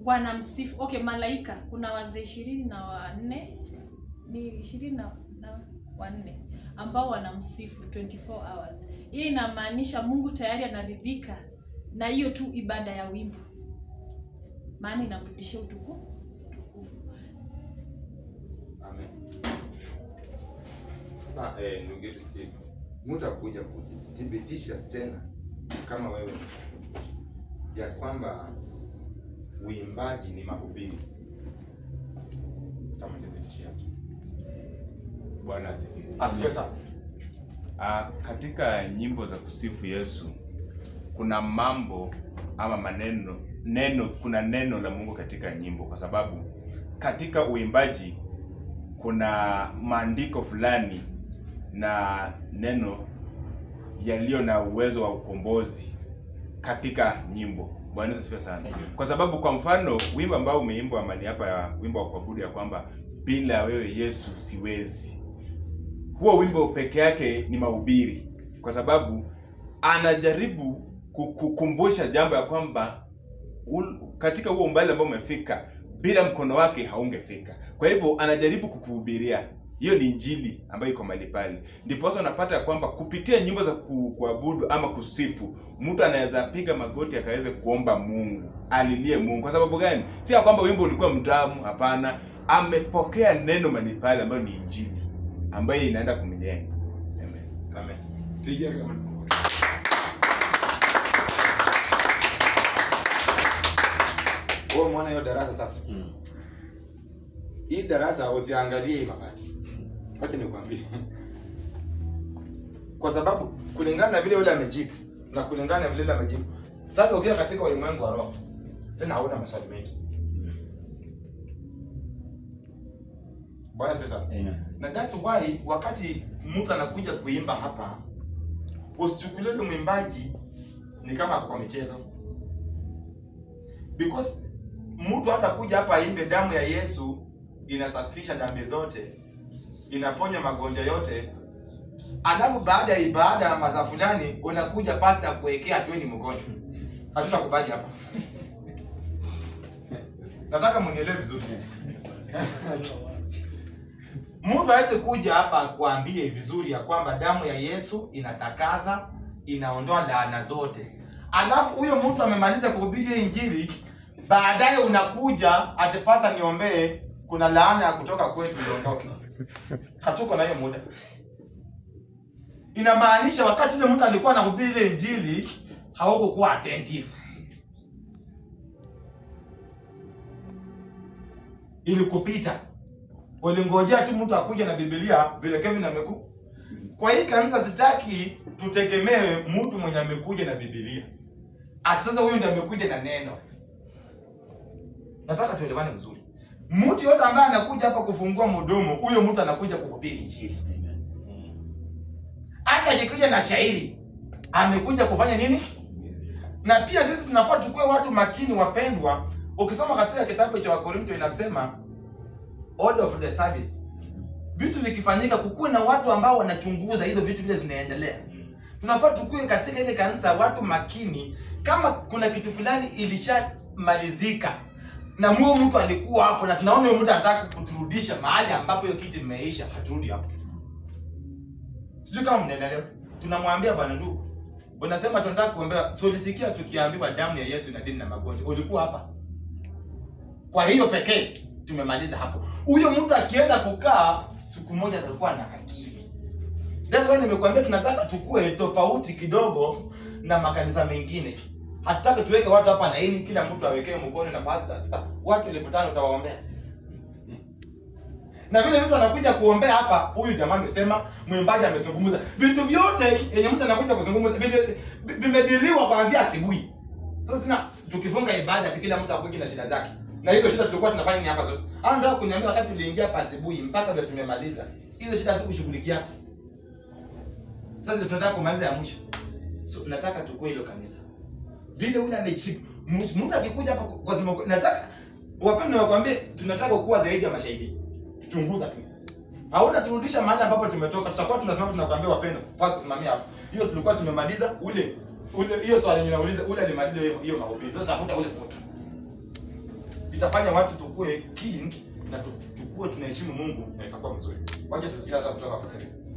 wanamsifu okay malaika kuna wazee ishirini na wanne ni ishirini na, na wanne ambao wanamsifu 24 hours hiyo inamaanisha mungu tayari anaridhika na hiyo tu ibada ya wimbo maana inamrudishia utukufu utukufu Amen. Sasa eh, ndugu yetu Steve, mtu akuja kuthibitisha tena kama wewe ya kwamba uimbaji ni mahubiri, utamthibitishia Bwana asifiwe. asifiwe sana. Ah, katika nyimbo za kusifu Yesu kuna mambo ama maneno neno, kuna neno la Mungu katika nyimbo, kwa sababu katika uimbaji kuna maandiko fulani na neno yaliyo na uwezo wa ukombozi katika nyimbo. Bwana Yesu asifiwe sana. Kwa sababu kwa mfano wimbo ambao umeimbwa mali hapa ya wimbo wa kuabudu ya kwamba bila wewe Yesu siwezi huo wimbo peke yake ni mahubiri, kwa sababu anajaribu ku- kukumbusha jambo ya kwamba ul- katika huo umbali ambao umefika, bila mkono wake haungefika. Kwa hivyo anajaribu kukuhubiria. Hiyo ni injili ambayo iko mahali pale. Ndiposa unapata ya kwamba kupitia nyimbo za ku, kuabudu ama kusifu, mtu anaweza piga magoti akaweze kuomba Mungu, alilie Mungu. Kwa sababu gani? Si ya kwamba wimbo ulikuwa mtamu, hapana. Amepokea neno mahali pale ambayo ni injili ambayo inaenda kumjenga. Amen. Amen. Pigia kama Wewe umeona hiyo darasa sasa? Hii darasa usiangalie hii mabati. Wacha nikwambie. Kwa sababu kulingana na vile yule amejibu na kulingana na vile yule amejibu. Sasa ukiwa katika ulimwengu wa roho tena hauna maswali mengi. Bwana asifiwe sana. na that's why wakati mtu anakuja kuimba hapa usichukulie yule mwimbaji ni kama ako kwa michezo because mtu hata kuja hapa aimbe damu ya yesu inasafisha dhambi zote inaponya magonjwa yote alafu baada ya ibada ya masaa fulani unakuja pasta kuwekea hatuweni mgonjwa hatutakubali hapa nataka mnielewe vizuri mtu aweze kuja hapa akuambie vizuri ya kwamba damu ya Yesu inatakasa, inaondoa laana zote, alafu huyo mtu amemaliza kuhubiri hiyo injili, baadaye unakuja atepasa niombee, kuna laana ya kutoka kwetu iondoke. Hatuko na hiyo muda. Inamaanisha wakati ule mtu alikuwa anahubiri ile injili haukukuwa attentive. Ilikupita ulingojea tu mtu akuja na Biblia vile Kevin ameku. Kwa hii kanisa sitaki tutegemee mtu mwenye amekuja na Biblia. Ati sasa huyu ndiye amekuja na neno. Nataka tuelewane vizuri. Mtu yote ambaye anakuja hapa kufungua mdomo, huyo mtu anakuja kuhubiri injili. Hata akikuja na shairi, amekuja kufanya nini? Na pia sisi tunafaa tukue watu makini, wapendwa. Ukisoma katika kitabu cha Wakorinto inasema order of the service vitu vikifanyika kukuwe na watu ambao wanachunguza hizo vitu vile zinaendelea tunafaa tukue katika ile kanisa watu makini kama kuna kitu fulani ilishamalizika na muo mtu alikuwa hapo na tunaona huyo mtu anataka kuturudisha mahali ambapo hiyo kitu imeisha haturudi hapo sijui kama mnaelewa tunamwambia bwana ndugu unasema tunataka kuombea si ulisikia tukiambiwa damu ya yesu inadini na magonjwa ulikuwa hapa kwa hiyo pekee tumemaliza hapo. Huyo mtu akienda kukaa siku moja atakuwa na akili. That's why nimekuambia tunataka tukue tofauti kidogo na makanisa mengine. Hatutaki tuweke watu hapa laini, kila mtu awekee mkono na pastor. Sasa watu elfu tano utawaombea na vile vitu anakuja kuombea hapa, huyu jamaa amesema, mwimbaji amezungumza, vitu vyote yenye mtu anakuja kuzungumza vile- vimediliwa kuanzia asubuhi. Sasa tena tukifunga ibada tu kila mtu akuji na shida zake. Na hizo shida tulikuwa tunafanya ni hapa zote. Hao ndio kuniambia wakati tuliingia hapa asubuhi mpaka ndio tumemaliza. Hizo shida sikushughulikia. Sasa ndio tunataka kumaliza ya mwisho. So nataka tukue hilo kanisa. Vile ule amejibu. Mtu mtu akikuja hapa kwa sababu nataka wapendwa wakwambie tunataka kuwa zaidi ya mashahidi. Tuchunguza tu. Hautaturudisha mahali ambapo tumetoka. Tutakuwa tunasimama tunakwambia wapendwa, pastor simamia hapo. Hiyo tulikuwa tumemaliza ule ule hiyo swali ninauliza ule alimaliza hiyo hiyo mahubiri. Sasa tafuta ule mtu. itafanya watu tukue keen na tu- tukue tunaheshimu Mungu na itakuwa mzuri. Wacha tusikiaza kutoka kwa Frederick.